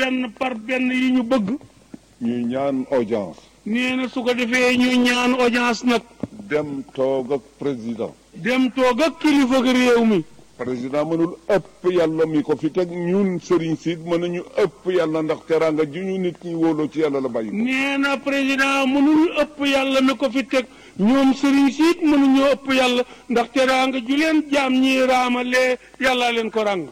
benn par benn yi ñu bëgg ñuy ñaan audience nee na su ko defee ñu ñaan audience nag dem toog ak président dem toog ak kilifa ak réew mi président mënul ëpp yàlla mi ko fi teg ñun sëriñ si mënuñu ëpp yàlla ndax teraanga ju ñu nit ñi wóoloo ci yàlla la bàyyi ko nee na président mënul ëpp yàlla mi ko fi teg ñoom sëriñ siit mënuñoo ëpp yàlla ndax teraanga ju leen jaam ñi raamalee yàllaa leen ko ràng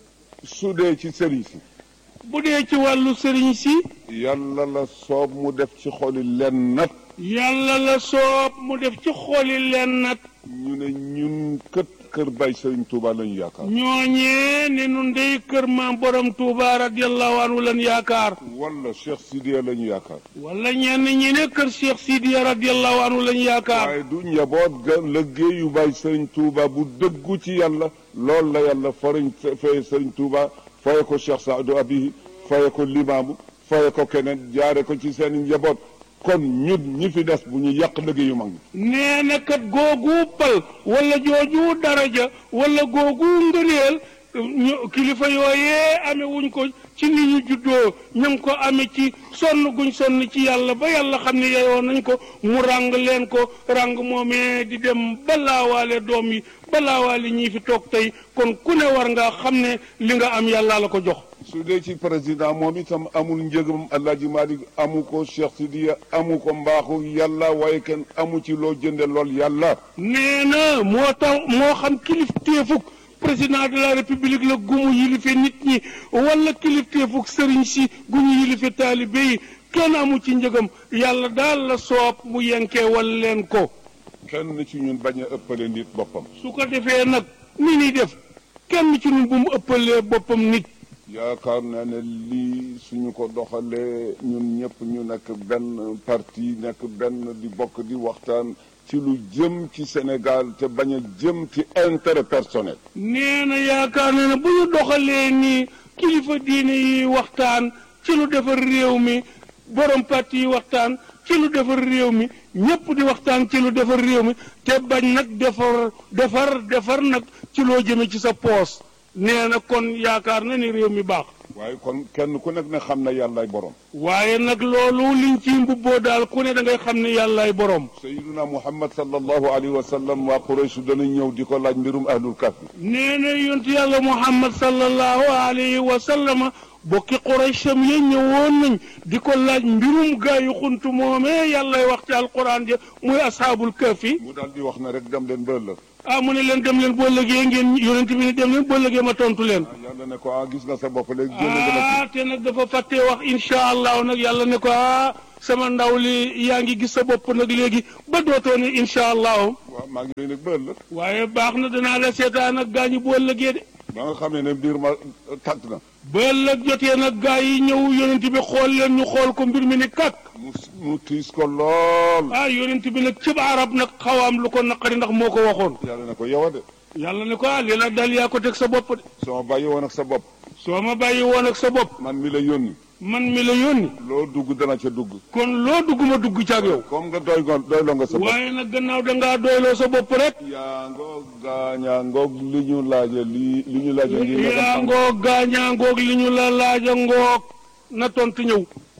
su dee ci sëriñ si bu dee ci wàllu sëriñ si yàlla la soob mu def ci xoli len nat yàlla la soob mu def ci xooli leen nag ñu ne ñun kët kër bay sëriñ Touba lañu yaakaar ñooñee ne nun dey kër maam borom Touba radiyallahu anhu lan yaakaar wala Cheikh Sidiya lañu yaakaar wala ñenn ñi ne kër Cheikh Sidiya radiyallahu anhu lan yaakaar waaye du njaboot ga liggéeyu bay sëriñ Touba bu dëggu ci yàlla loolu la yàlla fariñ fay sëriñ Touba faye ko Cheikh Saadu Abihi faye ko limaamu faye ko keneen jaare ko ci seen njaboot kon ñun ñi fi des bu ñu yàq liggéeyu mag ñi nee na kat googu pal wala jooju daraja wala googu ngëneel ñu kilifa yooyee amee wuñ ko ci ni ñu juddoo ñu ngi ko amee ci sonn guñ sonn ci yàlla ba yàlla xam ne yeyoo nañ ko mu ràng leen ko ràng moomee di dem balaawaale doom yi balaawaale ñii fi toog tey kon ku ne war nga xam ne li nga am yàlla la ko jox su dee ci président moom itam amul njëgam Alaaji Malik amu ko Cheikh Sidiya amu ko mbaaxu yàlla waaye kenn amu ci loo jënde lool yàlla nee na moo tax moo xam kilifteefug président de la république la gumu yilife nit ñi wala kilifteefug sëriñ si guñu yilife taalibe yi kenn amu ci njëgam yàlla daal la soob mu yenkee wal leen ko kenn ci ñun bañ a ëppale nit boppam su ko defee nag ni ñuy def kenn ci ñun bu mu ëppalee boppam nit yaakaar naa ne lii suñu ko doxalee ñun ñëpp ñu nekk benn parti nekk benn di bokk di waxtaan ci lu jëm ci Sénégal te bañ a jëm ci intérêt personnel nee na yaakaar na ne bu ñu doxalee nii kilifa diine yi waxtaan ci lu defar réew mi borom parti yi waxtaan ci lu defar réew mi ñëpp di waxtaan ci lu defar réew mi te bañ nag defar defar defar nag ci loo jëme ci sa poos nee na kon yaakaar na ni réew mi baax waaye kon kenn ku nekk ne xam na yàllaay borom waaye nag loolu liñ ci mbubboo daal ku ne da ngay xam ne yàllaay borom sayiduna muhammad sallallahu alayhi wa sallam waa Quraysh danañ ñëw di ko laaj mbirum ahlul kahfi nee na yontu yàlla muhammad sallallahu alayhi wa sallama bokki quraysham ya ñëwoon nañ di ko laaj mbirum gaa yu xuntu moomee yàllay wax ci alquran ja muy ashaabul kahfi mu daal di wax ne rek dem leen ba ëllëg ah mu ne leen dem leen boo lëgee ngeen yonent bi ne dem leen boo lëgee ma tontu leen yàlla ne ko ah gis nga sa bopp léegi génn nga na ah te nag dafa fàttee wax insha allahu nag yàlla ne ko ah sama ndaw li yaa ngi gis sa bopp nag léegi ba dootoo ne insha allahu waaw maa ngi lay nag ba ëllëg waaye baax na danaa la seetaan ak gaa ñi boo lëgee de ba nga xamee ne mbir ma tàgg na ba ëllëg jotee nag gaa yi ñëw yonent bi xool leen ñu xool ko mbir mi ni kak mu mu tiis ko lool ah yonent bi nag cib arab nag xawaam lu ko naqari ndax moo ko waxoon yàlla ne ko yow a de yàlla ne ko ah li la dal yaa ko teg sa bopp de soo bàyyi woon ak sa bopp soo ma bàyyi woon ak sa bopp man mi la yónni man mi la yónni loo dugg dana ca dugg kon loo dugg ma dugg ca ak yow comme nga doy goon doy loo nga sa bopp waaye nag gannaaw dangaa doyloo sa bopp rek yaa ngoog gaañaa ngoog li ñu laaje li li ñu laaje lii nga yaa dem ngoog gaañaa ngoog li ñu la laaja ngoog na tontu ñëw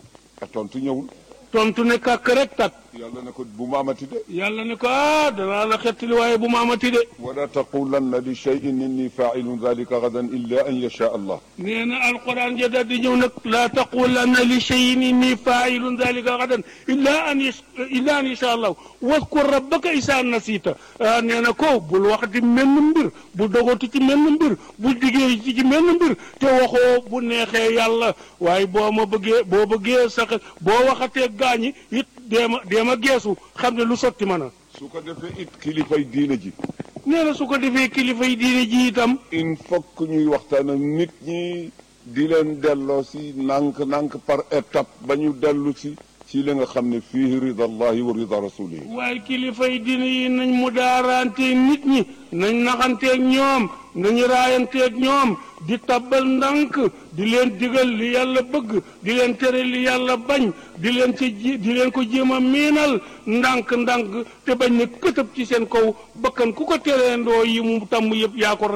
a tontu ñëwul tontu ne kàkk rek tak yàlla ne ko bu ma amati de yàlla ne ko ah danaa la xettali waaye bu ma amati de wala taqulanna li cheyin inni failun dalika gadan illa an yasha allah nee na alquran ja daal di ñëw nag laa taqulanna li cheyin inni failun dalika gadan illa an yas illa an yasha allah waskur rabbaka isa nasita ah nee na ko bul waxati menn mbir bu dogatu ci menn mbir bul diggee ci ci menn mbir te waxoo bu neexee yàlla waaye boo ma bëggee boo bëggee sax boo waxatee gaañi it deema deema geesu xam ne lu sotti mën a su ko defee it kilifay diine ji nee na su ko defee kilifa yi diine ji itam il faut que ñuy waxtaan ak nit ñi di leen delloo si nànk-nànk par étape ba ñu dellu si ci li nga xam ne fii rida allahi wa rida rasulihi waaye kilifa yi diine yi nañ mu daaranteeg nit ñi nañ naxanteeg ñoom nañu raayanteeg ñoom di tabbal ndànk di leen digal li yàlla bëgg di leen tere li yàlla bañ di leen ci ji di leen ko jéem a miinal ndànk-ndànk te bañ ne këtëb ci seen kaw bakkan ku ko tereendoo yi mu tàmm yëpp yaa ko rey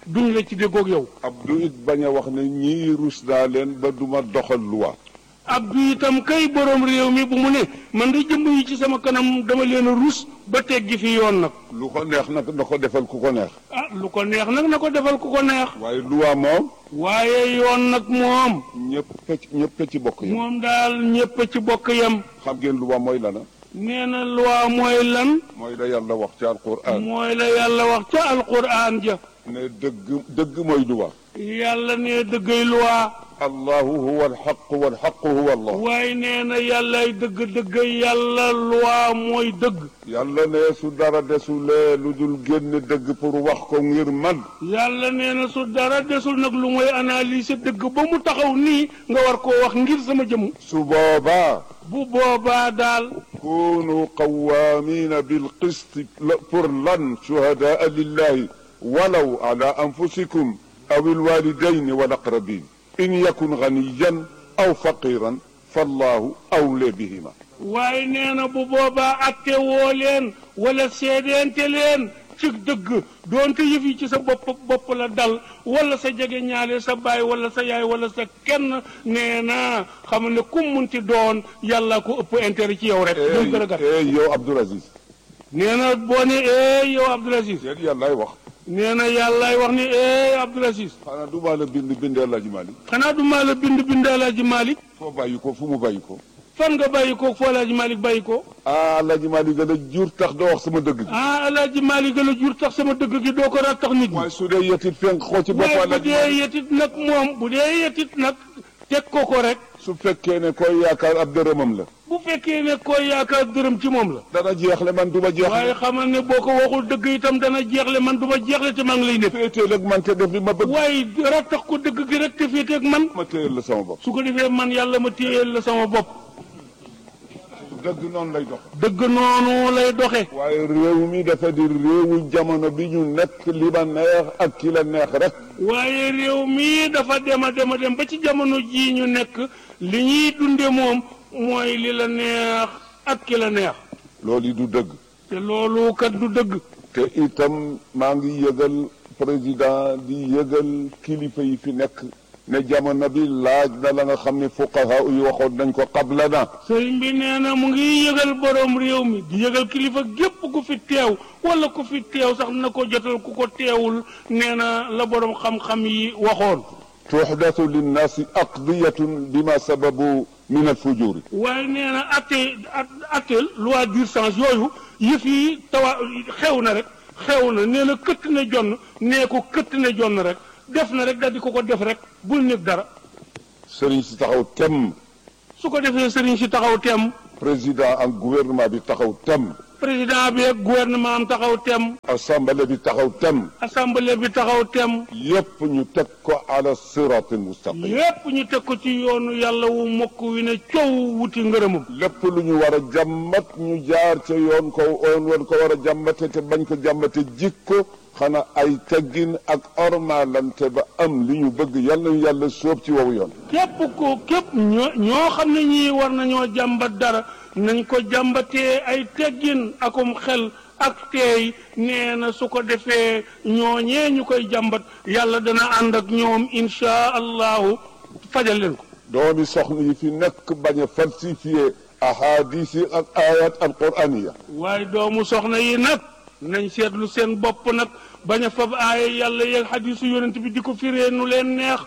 duñ la ci déggoog yow Abdou it bañ a wax ne ñii rus naa leen ba duma doxal loi Abdou itam kay borom réew mi bu mu ne man de jëmb yi ci sama kanam dama leen a rus ba teggi fi yoon nag lu ko neex nag na ko defal ku ko neex ah lu ko neex nag na ko defal ku ko neex waaye loi moom waaye yoon nag moom ñëpp a ci ñëpp a ci bokk yam moom daal ñépp a ci bokk yam xam ngeen loi mooy lana nee na loi mooy lan mooy la yàlla wax ci alquran mooy la yàlla wax ca alquran ja ne dëgg dëgg mooy loi yàlla ne dëggay loi allahu huwa alxaq walxaqu huwa allah waaye nee na yàllay dëgg dëggay yàlla loi mooy dëgg yàlla ne su dara desulee lu dul génn dëgg pour wax ko ngir man yàlla nee na su dara desul nag lu mooy analyser dëgg ba mu taxaw nii nga war koo wax ngir sama jëmm su boobaa bu boobaa daal kunu qawaamina bilqisti pour lan shuhadaa lillahi walaw ala anfusikum aw alwalidayni walaqrabin in yakun ganiyan aw faqiran fallahu awle bihima waaye nee na bu boobaa atte woo leen wala seedeente leen ci dëgg doonte yëf yi ci sa bopp bopp la dal wala sa jege ñaale sa baay wala sa yaay wala sa kenn nee na xam ne kum munti doon yàlla ko ëpp intérêt ci yow rek. moom gën a gàtt eh yow Abdoul Aziz nee na boo ne eh yow Abdoul Aziz yéen yàllaay wax nee na yàllaay wax ni eh Abdoul Aziz xanaa du maa la bind bindee Alaaji Maalik xanaa du maa la bind bind Alaaji Malick foo bàyyi ko fu mu bàyyi ko fan nga bàyyi ko foo Alaaji Malick bàyyi ko ah Alaaji Maalik gën a jur tax doo wax sama dëgg gi ah Alaaji Malick la jur tax sama dëgg gi doo ko ra tax nit ñi waaye su dee yetit fenk xoo ci bopp waaye bu Alaaji dee Maalik yetit nag moom bu dee yetit nag teg ko ko rek su fekkee ne koy yaakaar ab dërëmam la bu fekkee ne koy yaakaar dërëm ci moom la dana jeexle man du ma waaye jeexle xamal ne boo ko waxul dëgg itam dana jeexle man du ma jeexle te maa ngi lay nekk féeteel ak man te def li ma bëgg waaye ra tax ko dëgg gi rek te féeteeg man ma téyel la sama bopp su ko defee man yàlla ma téyeel la sama bopp dëgg noonu lay dox dëgg noonu lay doxe waaye réew mi dafa di réewu jamono bi ñu nekk li ma neex ak ki la neex rek waaye réew mii dafa dem a dem a dem ba ci jamono jii ñu nekk li ñuy dunde moom mooy li la neex ak ki la neex loolu yi du dëgg te loolu kat du dëgg te itam maa ngi yëgal président di yëgal kilifa yi fi nekk ne jamono bi laaj na la nga xam ne fuqaha yi waxoon nañ ko qabla na sëriñ bi nee na mu ngi yëgal borom réew mi di yëgal kilifa gépp ku fi teew wala ku fi teew sax na ko jotal ku ko teewul nee na la borom xam-xam yi waxoon tuxdatu linnaasi aqdiyatun bima sababu min alfujuri waaye nee na atte atte loi d'urgence yooyu yëf yi tawa xew na rek xew na nee na këtt ne jonn nee ko këtt ne jonn rek def na rek daal di ko ko def rek bul nekk dara sëriñ si taxaw tem su ko defee sëriñ si taxaw tem président ak gouvernement bi taxaw tem président bi ak gouvernement am taxaw tem assemblée bi taxaw tem assemblée bi taxaw tem yépp ñu teg ko ala siratil mustaqim yépp ñu teg ko ci yoonu yàlla wu mokk wi ne coow wuti ngërëmam lépp lu ñu war a jàmmat ñu jaar ca yoon ko oon woon ko war a jàmmate te bañ ko jàmmate jikko xanaa ay teggin ak ormalante ba am li ñu bëgg yàlla ñu yàlla sóob ci wowu yoon képp ko képp ñoo ñoo xam ne ñii war nañoo jàmbat dara nañ ko jàmbatee ay teggin akum xel ak teey nee na su ko defee ñooñee ñu koy jàmbat yàlla dana ànd ak ñoom insha allahu fajal leen ko doomi soxna yi fi nekk bañ a falsifié ahadis yi ak ayat alquraniya waaye doomu soxna yi nag nañ seetlu seen bopp nag bañ a fab aaya yàlla yeeg xadisu yonent bi di ko firee nu leen neex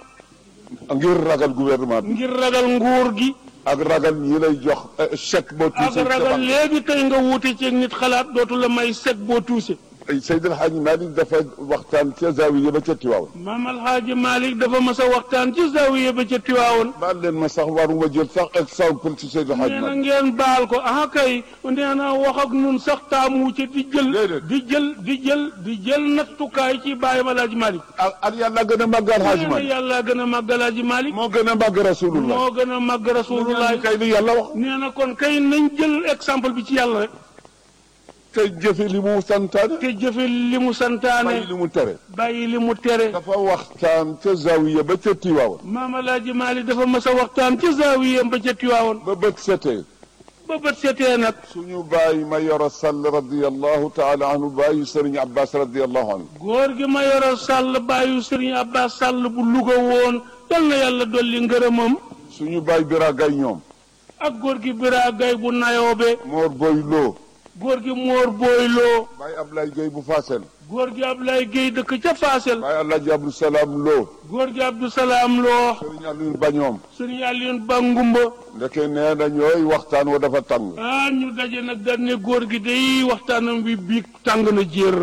ngir ragal gouvernement bi ngir ragal nguur gi ak ragal ñi lay jox eh, chèque boo ak tuuse ragal léegi tey nga wuute ci nit xalaat dootu la may seg boo tuuse Seydi El Hadji Malick dafa waxtaan ca zawiya ba ca Tiwaawan maam alxaaji Malick dafa mas a waxtaan ci zawiya ba ca Tiwaawoon baal leen ma sax waruma jël sax exemple ci Seydi El Hadji nee na Malick ngeen baal ko ah kay nee na wax ak nun sax taamu ci di jël Déedéet. di jël di jël di jël nattukaay ci bàyyam alaaji Malick ak ak yàlla gën a màgg El Hadji nee na Malick yàlla gën a màgg alaaji Malick moo gën a màgg rasulullah moo gën a màgg rasulullah kay li yàlla wax nee na kon kay nañ jël exemple bi ci yàlla rek te jëfe li mu santaane te jëfe li mu santaane bàyyi li mu tere bàyyi li mu tere dafa waxtaan ca zawiya ba ca Tiwaawan maam alaaji Malick dafa mas a waxtaan ci zaawiyam ba ca Tiwaawoon ba bët setee ba bët seetee nag suñu bàyyi ma yoro sall radiallahu taala anhu bàyyi sëriñ abbas radiallahu anhu góor gi ma yoro sàll bàyyu sëriñ Abbas sàll bu Louga woon yal na yàlla dolli ngërëmam suñu bàyyi bira gay ñoom ak góor gi Bira Gay bu nayoobe moor boy loo góor gi Moor Booyloo bàyyi Ablaye Gueye bu Fassel góor gi Ablaye Guèye dëkk ca Faasel bàyyi Alaaji Abdou Salaam loo góor gi Abdou Salaam Loo sëriñ Aliou ba ñoom sëriñ Alioune Bangumba ndeke nee na ñooy waxtaan wa dafa tàng ah ñu daje nag dañ ne góor gi day waxtaanam bi biig tàng na jër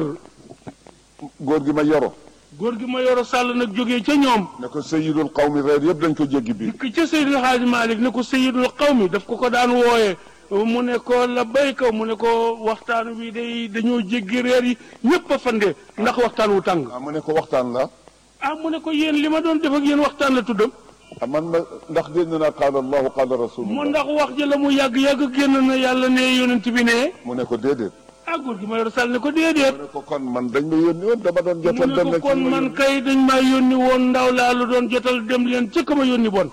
góor gi ma yoro góor gi ma yoro sàll nag jógee ca ñoom ne ko sayidul qawmi reer yëpp dañ ko jéggi bi dikk ca Seydil Hadji Malick ne ko sayidul qawmi daf ko ko daan wooye mu ne ko la bayka mu ne ko waxtaan wi day dañoo jéggi reer yi ñëpp a fande ndax waxtaan wu tàng ah mu ne ko waxtaan la ah mu ne ko yéen li ma doon def ak yéen waxtaan la tuddam ah man ma ndax dégg naa qaala allahu qaala mu rasulullah ndax wax ji la mu yàgg-yàgg génn na yàlla ne yonent bi ne mu ne ko déedéet ah góor gi ma yoro sàll ne ko déedéet mu ne ko kon man dañ ma yónni woon dama doon mu jotal ne dem ko na kon man kay dañ maa yónni woon ndaw laa lu doon jotal dem leen ca ka ma yónni bon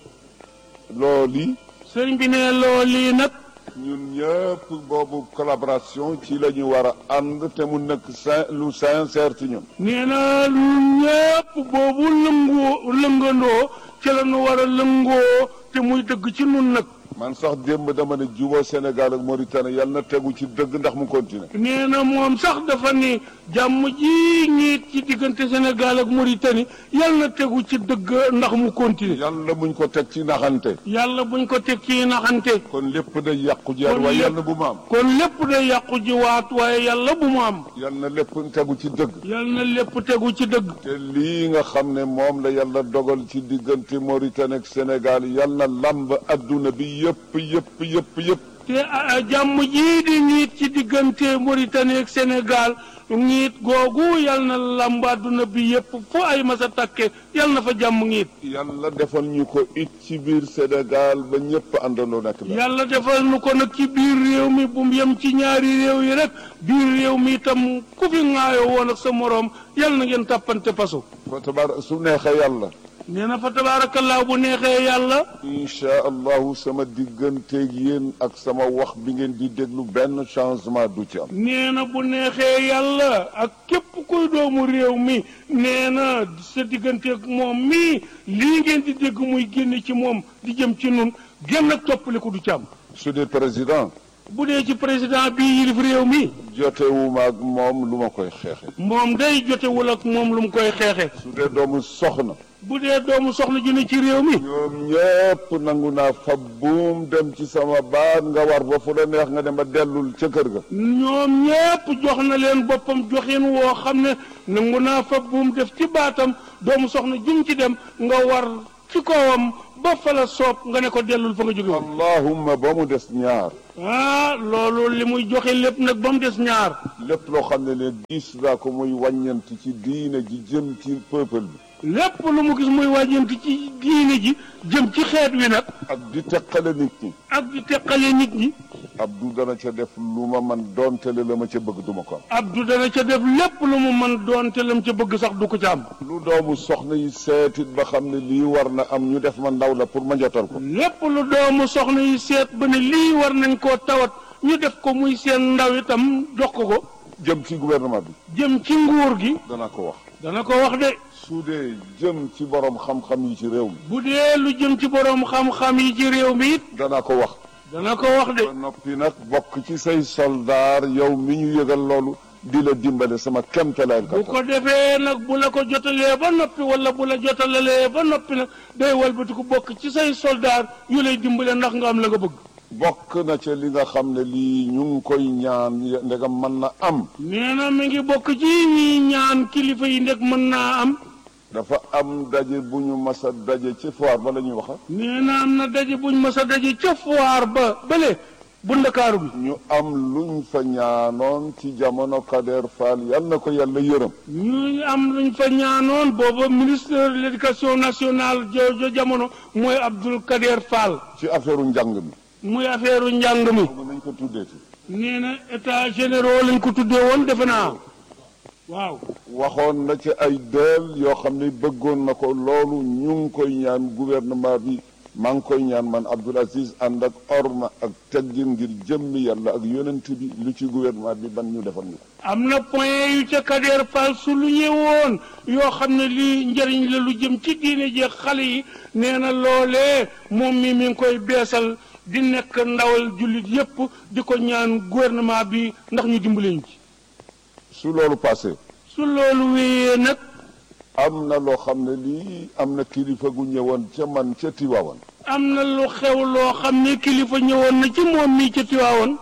loolu sëriñ bi ne loolu nag ñun ñëpp boobu collaboration ci la ñu war a ànd te mu nekk sin lu sincère ci ñun nee na lu ñëpp boobu lëngoo lëngandoo ci la ñu war a lëngoo te muy dëgg ci nun nag man sax démb dama ne juboo Sénégal ak Mauritanie yàlla na tegu ci dëgg ndax mu continuer nee na moom sax dafa ni jàmm ji ñiit ci diggante Sénégal ak Mauritanie yal na tegu ci dëgg ndax mu continuer yàlla muñ ko teg ci naxante yàlla buñ ko teg ci naxante kon lépp day yàqu ji Kon waaye lépp- yàlla bu ma am kon lépp day yàqu ji waat waaye yàlla bu mu am yàlla na lépp tegu ci dëgg yal na lépp tegu ci dëgg te lii nga xam ne moom la yàlla dogal ci diggante Mauritanie ak Sénégal yàlla na lamb adduna bi yëpp yëpp yëpp yëpp te ah, jàmm jii di ñiit ci diggante Mauritanie ak Sénégal ñiit googu yal na lamb àdduna bi yépp fu ay masa takke yal na fa jàmm ñiit yàlla defal ñu ko it ci biir Sénégal ba ñëpp àndandoo nekk la yàlla defal nu ko nag ci biir réew mi bu mu yem ci ñaari réew yi rek biir réew mi itam ku fi ŋaayoo woon ak sa moroom yal na ngeen tàppante pasu fa tabaar su neexee yàlla nee na fa tabaarakallaa bu neexee yàlla incha allahu sama digganteeg yéen ak sama wax bi ngeen di déglu benn changement du ci am nee na bu neexee yàlla ak képp kuy doomu réew mi nee na sa digganteeg moom mii lii ngeen di dégg muy génn ci moom di jëm ci nun génn ak toppaliku du ci am su dee président bu dee ci président bi yilif réew mi jotewuma ak moom lu ma koy xeexe moom day jotewul ak moom lu mu koy xeexe su dee doomu soxna bu dee doomu soxna ju ne ci réew mi ñoom ñëpp nangu naa fab buum dem ci sama baat nga war ba fu la neex nga dem ba dellul ca kër ga ñoom ñépp jox na leen boppam joxin woo xam ne nangu naa fa buum def ci baatam doomu soxna jum ci dem nga war ci kawam ba fa la soob nga ne ko dellul fa nga jóge woon allahumma ba mu des ñaar ah loolu li muy joxe lépp nag ba mu des ñaar lépp loo xam ne ne gis naa ko muy wàññant ci diine ji jëm ci peuple bi lépp lu mu gis muy wàjjanti ci diine ji jëm ci xeet wi nag ak di teqale nit ñi ak di teqale nit ñi Abdou dana ca def lu ma man doontele la ma ca bëgg duma ko am Abdou dana ca def lépp lu mu mën doon te lam ca bëgg sax du ko ca am lu doomu soxna yi seetit ba xam ne lii war na am ñu def ma ndaw la pour ma jotal ko lépp lu doomu soxna yi seet ba ne lii war nañ koo tawat ñu def ko muy seen ndaw itam jox ko ko jëm ci gouvernement bi jëm ci nguur gi dana ko wax dana ko wax de su dee jëm ci borom xam-xam yi ci réew mi bu dee lu jëm ci boroom xam-xam yi ci réew mi it dana ko wax dana ko wax de ba noppi nag bokk ci say soldaar yow mi ñu yëgal loolu di la dimbale sama kemtalaay bu ko defee nag bu la ko jotalee ba noppi wala bu la jotalalee ba noppi nag day walbati ko bokk ci say soldaar yu lay dimbale ndax nga am la nga bëgg bokk na ca li nga xam ne lii ñu ngi koy ñaan ndegam mën na am nee na mi ngi bokk ci ñi ñaan kilifa yi ndeg mën naa am dafa am daje bu ñu mas a daje ci foire ba la ñuy waxa nee na am na daje buñ mës a daje ca foire ba bële bu ndakaaru bi ñu am luñ fa ñaanoon ci jamono Kader Fall yal na ko yàlla yërëm ñu am luñ fa ñaanoon booba ministre de l'éducation nationale joojo jamono mooy Abdoul Kader Fall ci affaire njàng mi muy affaire njàng mi mën nañ ko tuddeeti nee na état généraux lañ ko tuddee woon defe naa waaw waxoon na ci ay dël yoo xam ne bëggoon na ko loolu ñu ngi koy ñaan gouvernement bi maa ngi koy ñaan man Abdoul Aziz ànd ak orma ak teggin ngir jëmmi yàlla ak yonent bi lu ci gouvernement bi ban ñu defal ñu ko am na point yu ca Kader Fall su lu ñëwoon yoo xam ne lii njëriñ la lu jëm ci diine jeex xale yi nee na loolee moom mi mi ngi koy beesal di nekk ndawal jullit yépp di ko ñaan gouvernement bi ndax ñu dimbali ñu ci su loolu passé su loolu wéyee nag am na loo xam ne lii am na kilifa gu ñëwoon ca man ca Tiwaawan am na lu xew loo xam ne kilifa ñëwoon na ci moom mii ca Tiwaawan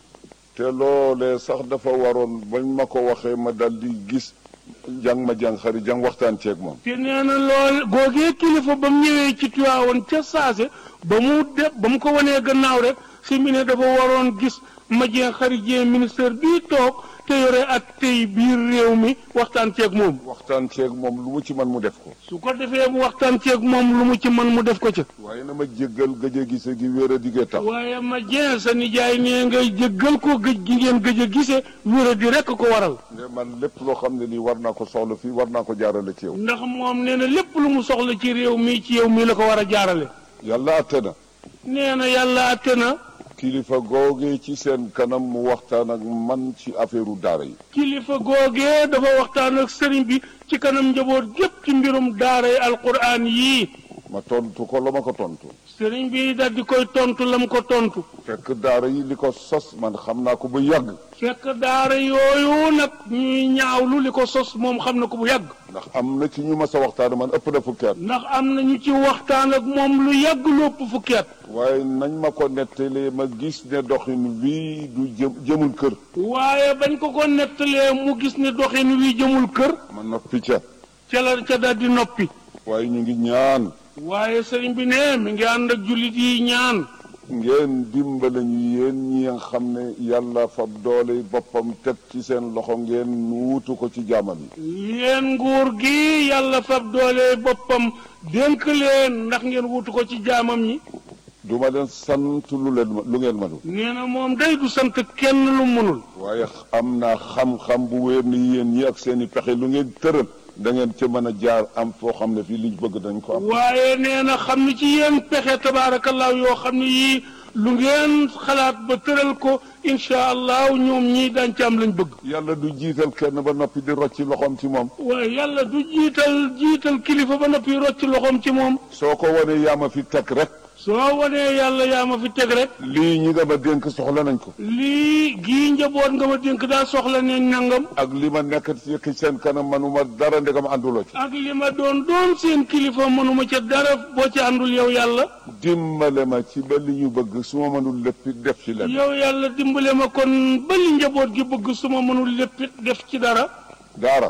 te loolee sax dafa waroon bañ ma ko waxee ma dal di gis jàng ma jàng xari jàng waxtaan ceeg moom te nee na lool googee kilifa ba mu ñëwee ci Tiwaawan ca saase ba mu def ba mu ko wanee gannaaw rek si mu ne dafa waroon gis ma jeen xari jeen ministère bii toog te yore ak tey biir réew mi waxtaan ceeg moom waxtaan ceeg moom lu mu ci man mu def ko su ko defee mu waxtaan ceeg moom lu mu ci mën mu def ko ca waaye na ma jéggal gëj a gise gi wér a diggee tax waaye ma jeen sa nijaay nee ngay jéggal ko gëj gi ngeen gëj a gise wéra di rekk ko waral ne man lépp loo xam ne nii war naa ko soxla fii war naa ko jaarale ci yow ndax moom nee na lépp lu mu soxla ci réew mi ci yow mii la ko war a jaarale yàlla atte na nee na yàlla atte na kilifa googee ci seen kanam mu waxtaan ak man ci affaire daara yi kilifa googee dafa waxtaan ak sëriñ bi ci kanam njaboot gépp ci mbirum daaray alquran yii ma tontu ko la ma ko tontu sëriñ bi dal di koy tontu lam ko tontu fekk daara yi li ko sos man xam naa ko bu yàgg fekk daara yooyu nag ñuy ñaawlu li ko sos moom xam na ko bu yàgg ndax am na ci ñu ma sa waxtaan man ëpp na fukki at ndax am na ñu ci waxtaan ak moom lu yàgg lu ëpp fukki at waaye nañ ma ko nettalee ma gis ne doxin wii du jëm jëmul kër waaye bañ ko ko nettalee mu gis ne doxin wi jëmul kër ma noppi ca ca la ca dal di noppi waaye ñu ngi ñaan waaye sëriñ bi ne mi ngi ànd ak jullit yi ñaan ngeen dimbale ñu yéen ñi nga xam ne yàlla fab doole boppam teg ci seen loxo ngeen wuutu ko ci jaamam yi yéen nguur gi yàlla fab doole boppam dénk leen ndax ngeen wutu ko ci jaamam ñi du ma leen sant lu leen ma lu ngeen mënul nee na moom day du sant kenn lu mënul waaye am naa xam-xam bu wér ni yéen ñi ak seen i pexe lu ngeen tëral da ngeen ca mën a jaar am foo xam ne fii liñ bëgg dañ ko am waaye nee na xam ni ci yéen pexe tabaarakallaahu yoo xam ne yii lu ngeen xalaat ba tëral ko incha allah ñoom ñii daañ ci am lañ bëgg yàlla du jiital kenn ba noppi di rocci loxoom ci moom waaye yàlla du jiital jiital kilifa ba noppi rocc loxoom ci moom soo ko wanee yaa ma fi teg rek soo wanee yàlla yaa ma fi teg rek lii ñi nga ma dénk soxla nañ ko lii gii njaboot nga ma dénk daa soxla ne nangam ak li ma nekk ci seen kanam manuma dara ndegam ànduloo ci ak li ma doon doon seen kilifa mënuma ca dara boo ci àndul yow yàlla dimbale ma ci ba li ñu bëgg su ma mënul lépp def ci leen yow yàlla dimbale ma kon ba li njaboot gi bëgg su ma mënul lépp def ci dara daara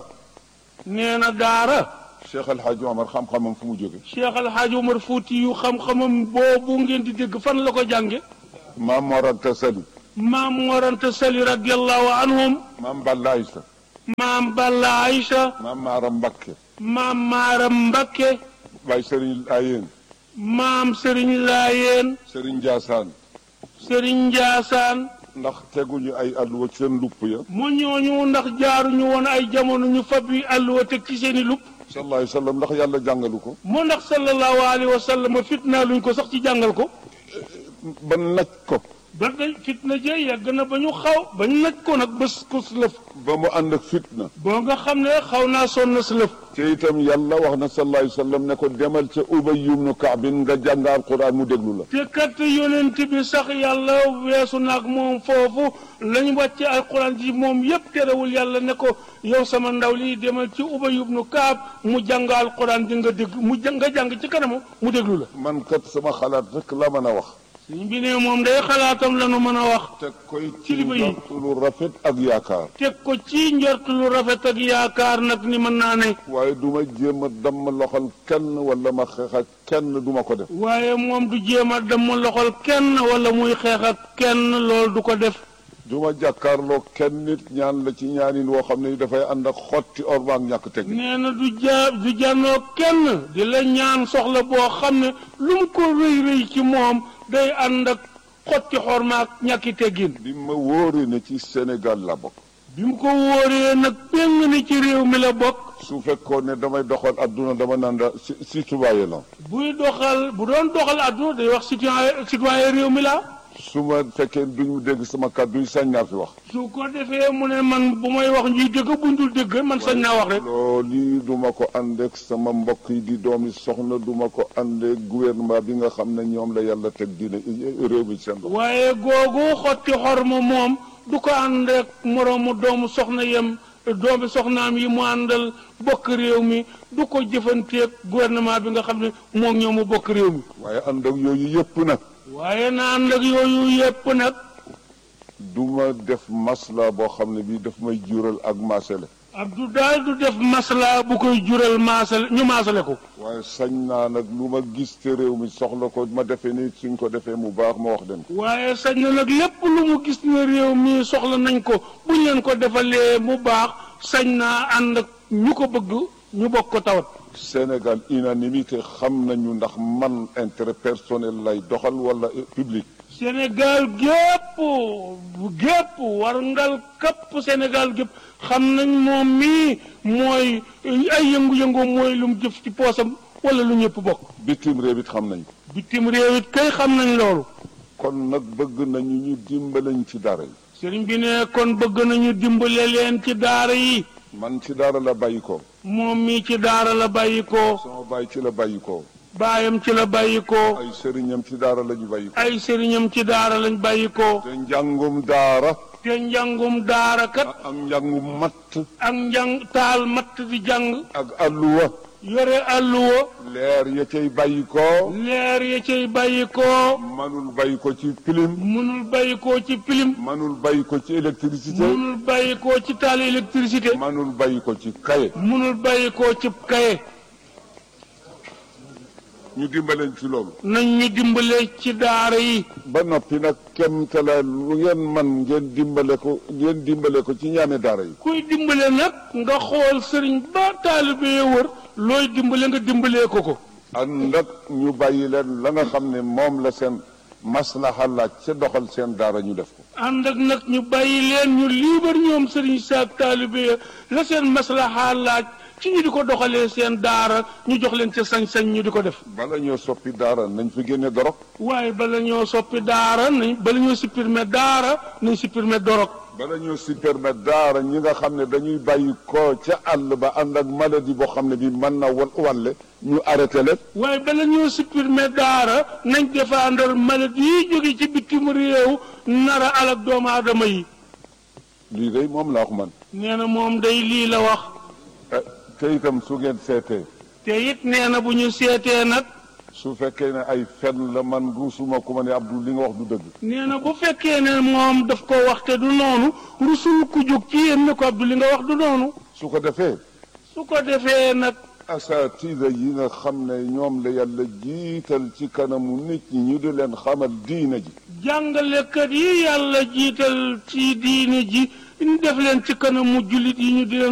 nee na daara Cheikh El Hadj Omar xam-xamam fu mu jóge Cheikh Al Hadj Omar Fouti yu xam-xamam boobu ngeen di dégg fan la ko jànge maam Mor Anta Sali maam Moranta Sali radiallahu anhum maam Balla Aysa maam Balla Aïcha maam Maaram Mbakke maam Maaram Mbakke Baye Serigne Ayeen maam Serigne Laayeen Serigne Ndiassane Serigne Ndiassane ndax teguñu ay alluwa ci seen lupp ya mu ñooñu ndax jaaruñu woon ay jamono ñu fab yi àlluwa teg ci seen i lupp sallallahu alayhi wa sallam ndax yàlla jàngalu ko mu ndax sallallahu alayhi wa sallam fitnaa luñ ko sax ci jàngal ko ba naj ko ba day fitna jee yàgg na ba ñu xaw ba ñu naj ko nag bés ko lëf ba mu ànd ak fitna boo nga xam ne xaw naa sonn si lëf te itam yàlla wax na sallallahu alayhi wa sallam ne ko demal ca Ubay ibnu Kaabin nga jàng alquran mu déglu la te kat yonent bi sax yàlla weesu naag moom foofu lañ wàcce alquran ji moom yépp terewul yàlla ne ko yow sama ndaw lii demal ci Ubay ibnu Kaab mu jàng alquran di nga dégg mu jàng nga jàng ci kanamu mu déglu la man kat sama xalaat rek la mën a wax suñ bi ne moom day xalaatam la nu mën a wax teg koy Ci li ba yi. njort lu rafet ak yaakaar teg ko ci njort lu rafet ak yaakaar nag ni mën naa ne waaye du ma jéem a damm loxol kenn wala ma xeex ak kenn du ma ko def waaye moom du jéem a dem loxol kenn wala muy xeex ak kenn loolu du ko def du ma jàkkaarloo kenn nit ñaan la ci ñaanin woo xam ne dafay ànd ak xotti orma ak ñàkk teg nee na du ja du jànnoo kenn di la ñaan soxla boo xam ne lu mu ko rëy rëy ci moom day ànd ak xotti xorma ak ñàkki teggin bi ma wóore ne ci Sénégal la bokk bi mu ko wóoree nag péng ni ci réew mi la bokk su fekkoon ne damay doxal adduna dama naan la si citoyen la buy doxal bu doon doxal àdduna day wax citoyen citoyen réew mi la su ma fekkee duñu dégg sama kàddu yi sañ naa fi wax su ko defee mu ne man bu may wax ñuy dégg buñ dul dégg man sañ naa wax rek loolu duma ko ànd ak sama mbokk yi di doomi soxna duma ko ànd ak gouvernement bi nga xam ne ñoom la yàlla teg dina réew mi seen loxo waaye googu xotti xorma moom du ko ànd ak moroomu doomu soxna yem doomi soxnaam yi mu àndal bokk réew mi du ko jëfanteeg gouvernement bi nga xam ne moom ñoo mu bokk réew mi waaye ànd ak yooyu yëpp nag waaye na ànd ak yooyu yépp nag duma def masla boo xam ne bii daf may jural ak maasale Abdou daal du def masla bu koy jural maasale ñu maasale ko waaye sañ naa nag lu ma gis te réew mi soxla ko ma defee ni suñ ko defee mu baax ma wax leen ko waaye sañ na nag lépp lu mu gis ne réew mi soxla nañ ko buñ leen ko defalee mu baax sañ naa ànd ak ñu ko bëgg ñu bokk ko tawat Sénégal unanimité xam nañu ndax man intérêt personnel lay doxal wala public Sénégal gépp gépp war ngal kapp Sénégal gépp xam nañ moom mii mooy ay yëngu-yëngu mooy lu mu jëf ci poosam wala lu ñëpp bokk bitim réew it xam nañ ko bitim réew it kay xam nañ loolu kon nag bëgg nañu ñu dimbalañ ci dara yi sëriñ bi ne kon bëgg nañu dimbale leen ci daara yi man ci daara la bàyyi ko moom mii ci daara la bàyyi ko sama baay ci la bàyyi ko baayam ci la bàyyi ko ay sëriñam ci daara la ñu bàyyi ko ay sëriñam ci daara lañ bàyyi ko te njàngum daara te njàngum daara kat ak njàngum matt ak njàng taal matt di jàng ak alluwa yore àlluwa leer ya cay bàyyi ko leer ya cay bàyyi ko manul bàyyi ko ci pilim mënul bàyyi ko ci pilim manul bàyyi ko ci électricité mënul bàyyi ko ci taal électricité manul bàyyi ko ci kaye mënul bàyyi ko ci kaye ñu dimbaleen ci loolu nañ ñu dimbale ci daara yi ba noppi nag kem tala lu ngeen man ngeen dimbale ko ngeen dimbale ko ci ñaame daara yi kuy dimbale nag nga xool sëriñ ba taalibe ya wër looy dimbale nga dimbalee ko ko ànd ak ñu bàyyi leen la nga xam ne moom la seen maslaha laaj ca doxal seen daara ñu def ko ànd ak nag ñu bàyyi leen ñu liibar ñoom sëriñ saak taalibe ya la seen maslaha laaj ci ñu di ko doxalee seen daara ñu jox leen ca sañ-sañ ñu di ko def bala ñoo soppi daara nañ fi génne dorog waaye bala ñoo soppi daara nañ bala ñoo supprimer daara nañ supprimer dorog bala ñoo si permettre daara ñi nga xam ne dañuy bàyyi ko ca àll ba ànd ak maladie boo xam ne bi mën na wal wàlle ñu arrêté leen waaye bala ñoo supprimer daara nañ défendre maladie yi jóge ci bitim réew nara alak doomu aadama yi lii day moom la wax man nee na moom day lii la wax Eh, te itam su ngeen seetee te it nee na bu ñu seetee nag su fekkee ne ay fen la man ruusuma ku ma ne Abdou li nga wax du dëgg nee na bu fekkee ne moom daf ko wax te du noonu rusul ku jóg ci yéen ne ko Abdou li nga wax du noonu su ko defee su ko defee nag asaatida yi nga xam ne ñoom la yàlla jiital ci kanamu nit ñi ñu di leen xamal diina ji jàngalekat yi yàlla jiital ci diine ji ñu def leen ci kanamu jullit yi ñu di leen